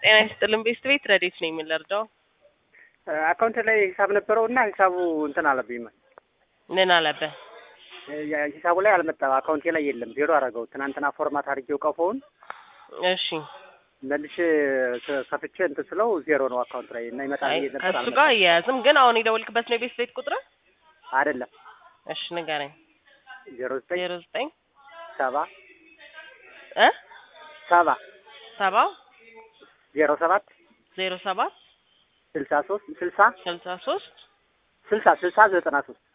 ጤና ይስጥልን ቤስት ቤት ረዴት ነው የምንረዳው? አካውንት ላይ ሂሳብ ነበረው እና ሂሳቡ እንትን አለብኝ። ምን አለብህ? ሂሳቡ ላይ አልመጣም። አካውንቴ ላይ የለም። ዜሮ አደረገው። ትናንትና ፎርማት አድርጌው ቀፎውን እሺ መልሼ ከፍቼ እንትን ስለው ዜሮ ነው አካውንት ላይ እና ይመጣል አይ ብዬ ነበር። ከእሱ አልመጣም። ጋር እያያዝም ግን አሁን የደወልክበት ነው የቤስት ቤት ቁጥር? አይደለም እሺ ንገረኝ። ዜሮ ዘጠኝ ዜሮ ዘጠኝ ሰባ እ ሰባ ሰባ ዜሮ ሰባት ዜሮ ሰባት ስልሳ ሶስት ስልሳ ስልሳ ሶስት ስልሳ ስልሳ ዘጠና ሶስት